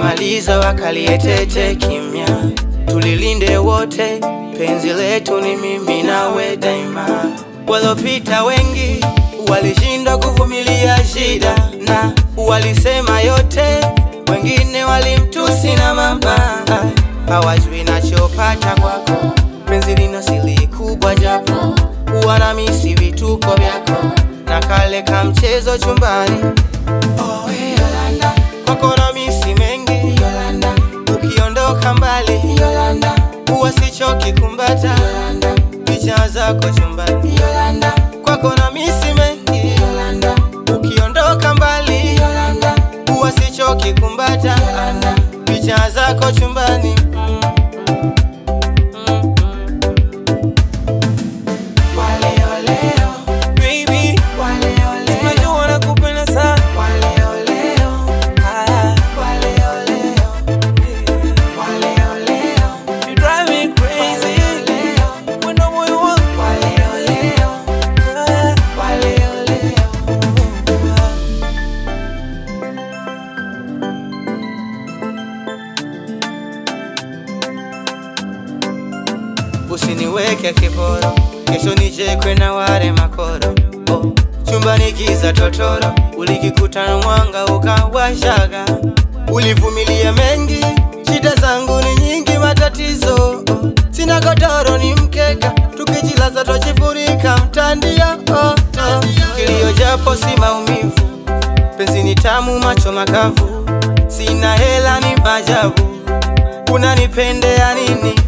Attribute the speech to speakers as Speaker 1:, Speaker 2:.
Speaker 1: wakimaliza wakalietete kimya, tulilinde wote, penzi letu ni mimi nawe daima. Walopita wengi walishindwa kuvumilia shida na walisema yote, wengine walimtusi na mamba, hawajui nachopata kwako. Penzi lina siri kubwa, japo huwa misi vituko vyako na kale ka mchezo chumbani. Oh, Yolanda, kwako na misi mengi Yolanda, ukiondoka mbali Yolanda, huwa sichoki kumbata Yolanda, picha zako chumbani Yolanda, kwako na misi mengi Yolanda, ukiondoka mbali Yolanda, huwa sichoki kumbata Yolanda, picha zako chumbani mm. Mm, mm. Waleoleo,
Speaker 2: Baby,
Speaker 1: waleoleo,
Speaker 2: unajua nakupenda sana.
Speaker 1: waleoleo,
Speaker 2: Ah,
Speaker 1: waleoleo, waleoleo,
Speaker 2: you drive me crazy.
Speaker 1: waleoleo,
Speaker 2: Wendo moyo wangu.
Speaker 1: waleoleo,
Speaker 2: Ah,
Speaker 1: waleoleo. Usiniweke kiporo, kesho nichekwe na wale makoro. Oh, chumbani giza totoro, ulikikuta na mwanga ukawashaga. Ulivumilia mengi, shida zangu ni nyingi, matatizo. Oh, sina godoro ni mkeka, tukijilaza twajifurika mtandio. Oh, oh. Kilio japo si maumivu, penzi ni tamu, macho makavu. Sina hela ni majabu, unanipendea nini?